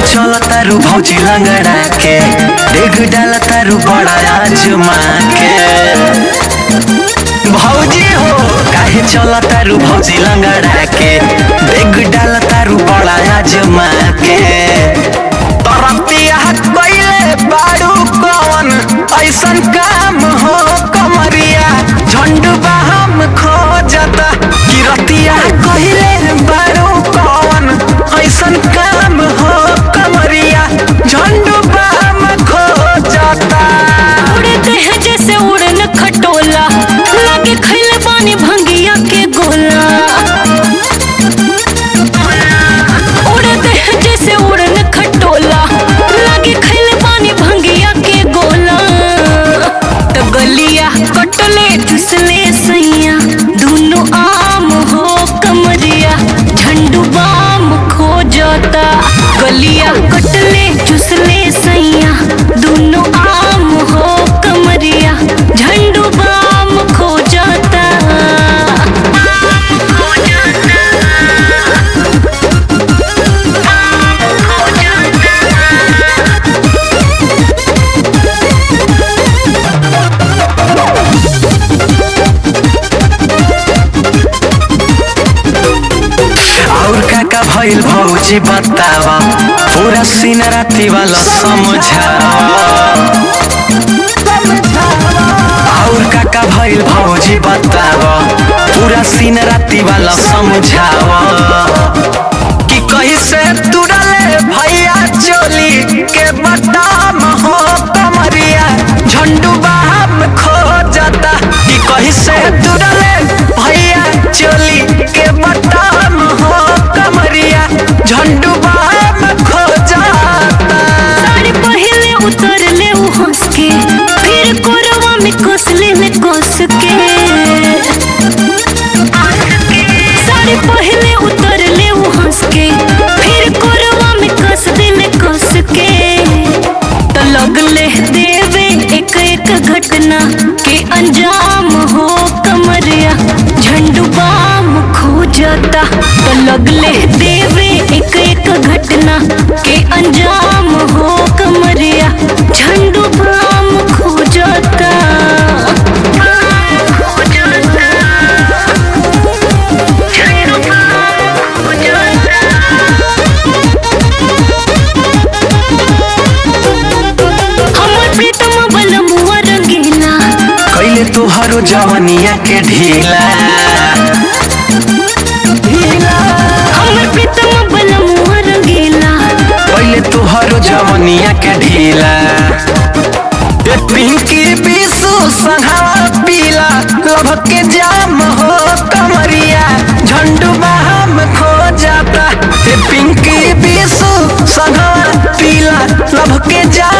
चल तारू भौजी लंगड़ा के डेग डाल तारू बड़ा आजमा के भौजी हो काहे चल तारू भौजी लंगड़ा के डेग डाल तारू बड़ा आजमा के तरतिया कइले बारू कौन ऐसन काम हो कमरिया झंडुबा हम खोजता किरतिया कइले बारू कौन ऐसन काम हो कमरिया झंडुबा हम खोजता उड़े देह जैसे उड़न खटोला लागे खैले बानी भंगिया के गोला उड़े देह जैसे उड़न खटोला लागे खैले बानी भंगिया के गोला तो गलिया कटले चुसले सैया दोनों आम हो कमरिया झंडू बाम खो जाता गलिया कटले चुसले सैया दोनों आम हो कमरिया झंडू बाम खो जाता खो जाता खो जाता और का का भइल भौजी बतावा पूरा सीन राती वाला समझावा और का का भइल भौजी बतावा पूरा सीन राती वाला समझावा कि कहीं से तुरले भैया चोली के बटाम हो कमरिया झंडू बाम खो जाता कि कहीं से तुरले भैया चोली के बटाम हो कमरिया झंडू बाम खो जाता साड़ी पहले उतर ले उ हंस के फिर कोरवा में कसले में कस के साड़ी पहले उतर ले उ हंस के फिर कोरवा में कस दे में कस के तो लगले देवे एक एक घटना के अंजाम हो कमरिया झंडू बाम खो जाता तो लगले देवे एक एक घटना के अंजाम हो कमरिया झंडू बाम खो जाता खो जाता झंडू बाम खो जाता हमर प्रीतम बलमुआ रंगीला कैले तुहरो जवनिया के ढीला हमर प्रीतम बलमुआ रंगीला कैले तुहरो जवनिया के ढीला ए पिंकी बिसु संघवा पीला लभ के जाम हो कमरिया झंडू बाम खो जाता ए पिंकी बिसु संघवा पीला लभ के जाम